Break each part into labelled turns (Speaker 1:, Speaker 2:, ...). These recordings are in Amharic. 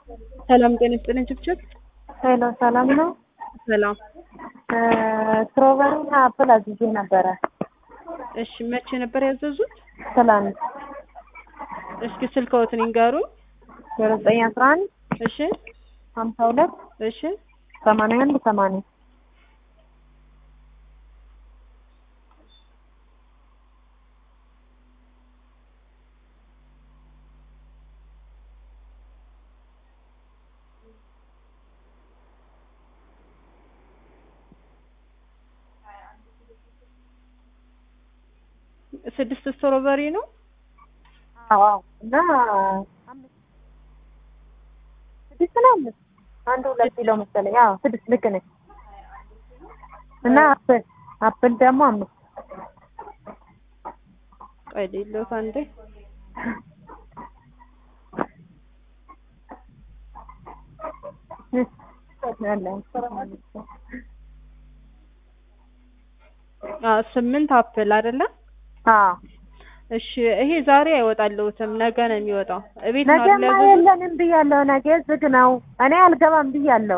Speaker 1: ሰላም ጤና ይስጥልኝ ችብችብ።
Speaker 2: ሄሎ ሰላም ነው።
Speaker 1: ሰላም።
Speaker 2: ስትሮበሪ እና አፕል አዝዤ ነበረ
Speaker 1: እሺ መቼ ነበር ያዘዙት?
Speaker 2: ትላንት
Speaker 1: እስኪ ስልክዎትን ይንገሩኝ።
Speaker 2: ዜሮ ዘጠኝ አስራ አንድ
Speaker 1: እሺ
Speaker 2: ሀምሳ ሁለት
Speaker 1: እሺ
Speaker 2: ሰማንያ አንድ ሰማንያ
Speaker 1: ስድስት ስትሮበሪ ነው።
Speaker 2: አዎ እና አምስት ስድስት ነው አምስት አንድ ሁለት ኪሎ መሰለኝ። አዎ ስድስት ልክ ነኝ። እና አፕል አፕል ደግሞ አምስት
Speaker 1: ቆይ ሌሎት አንዴ አዎ ስምንት አፕል አይደለም?
Speaker 2: አዎ
Speaker 1: እሺ ይሄ ዛሬ አይወጣልዎትም፣ ነገ ነው የሚወጣው። እቤት ነው
Speaker 2: ነገማ
Speaker 1: አይደል ያዘዙት?
Speaker 2: የለንም ብያለሁ። ነገ ዝግ ነው። እኔ አልገባም ብያለሁ።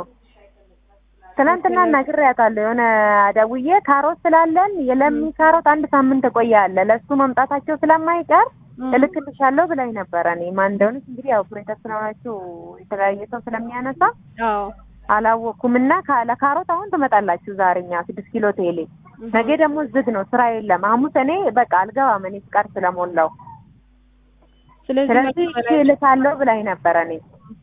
Speaker 2: ትናንትና ነግሬያታለሁ። የሆነ ደውዬ ካሮት ስላለን የለሚ ካሮት አንድ ሳምንት ቆያለ ለእሱ መምጣታቸው ስለማይቀር
Speaker 1: እም።
Speaker 2: እልክልሻለሁ ብላኝ ነበረ። እኔ ማን እንደሆነች እንግዲህ ያው ኦፕሬተር ስለሆናችሁ የተለያየ ሰው ስለሚያነሳ
Speaker 1: አዎ
Speaker 2: አላወቅኩም። እና ካ- ለካሮት አሁን ትመጣላችሁ ዛሬ እኛ ስድስት ኪሎ ቴሌ። ነገ ደግሞ ዝግ ነው፣ ስራ የለም። ሐሙስ እኔ በቃ አልገባም እኔ ፍቃድ ስለሞላው።
Speaker 1: ስለዚህ
Speaker 2: ስለዚህ እሺ እልካለሁ ብላኝ ነበረ። እኔ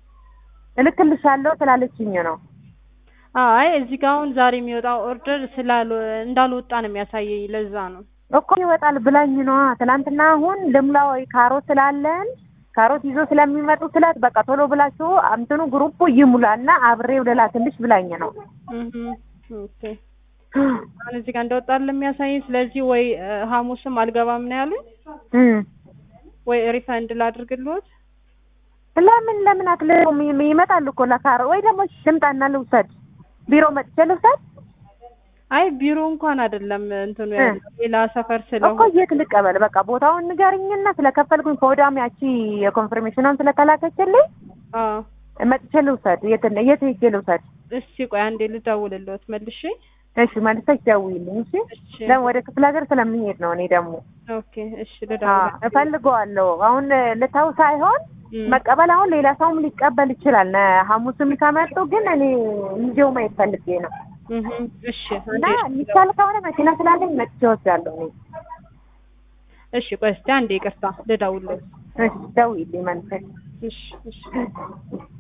Speaker 2: እልክልሻለሁ ስላለችኝ ነው።
Speaker 1: አይ እዚህ ጋር አሁን ዛሬ የሚወጣው ኦርደር ስላል እንዳልወጣ ነው የሚያሳየኝ። ለዛ ነው
Speaker 2: እኮ ይወጣል ብላኝ ነዋ። ትናንትና አሁን ልምላ ወይ ካሮት ስላለን ካሮት ይዞ ስለሚመጡ ስላት በቃ ቶሎ ብላችሁ እንትኑ ግሩፑ ይሙላና አብሬው ልላክልሽ ብላኝ ነው።
Speaker 1: እህ ኦኬ። አሁን እዚህ ጋር እንደወጣል የሚያሳየኝ። ስለዚህ ወይ እ፣ ሐሙስም አልገባም ነው ያሉኝ፣
Speaker 2: እም።
Speaker 1: ወይ ሪፈንድ ላድርግልዎት።
Speaker 2: ለምን ለምን አትልም? ይመጣል እኮ ለካሮ ወይ ደግሞ ልምጣና ልውሰድ፣ ቢሮ መጥቼ ልውሰድ
Speaker 1: አይ ቢሮ እንኳን አይደለም እንትኑ
Speaker 2: እ።
Speaker 1: ያለው ሌላ ሰፈር
Speaker 2: እኮ
Speaker 1: ስለሆነ
Speaker 2: የት ልቀበል? በቃ ቦታውን ንገርኝና ስለከፈልኩኝ ከወዳም ያቺ የኮንፍርሜሽኗን ስለተላከችልኝ
Speaker 1: አዎ
Speaker 2: መጥቼ ልውሰድ። የት የት ሄጄ ልውሰድ?
Speaker 1: እስቲ ቆይ አንዴ ልደውልልዎት መልሼ።
Speaker 2: እሺ መልሰሽ ደውዪልኝ። እሺ
Speaker 1: እሺ
Speaker 2: ለምን ወደ ክፍለ ሀገር ስለምሄድ ነው እኔ ደግሞ
Speaker 1: ኦኬ እሺ
Speaker 2: አዎ፣
Speaker 1: ልደውል።
Speaker 2: እፈልገዋለሁ። አሁን ልተው ሳይሆን
Speaker 1: እም።
Speaker 2: መቀበል አሁን ሌላ ሰውም ሊቀበል ይችላል። ነ- ሐሙስም ከመጡ ግን እኔ ይዤው ማየት ፈልጌ ነው
Speaker 1: እህ እሺ
Speaker 2: እና
Speaker 1: አንዴ
Speaker 2: የሚቻል ከሆነ መኪና ስላለኝ መጥቼ እወስዳለሁ እኔ።
Speaker 1: እሺ ቆይ እስቲ አንዴ ይቅርታ ልደውልልዎት።
Speaker 2: እሺ ደውዪልኝ መልሰሽ።
Speaker 1: እሺ እሺ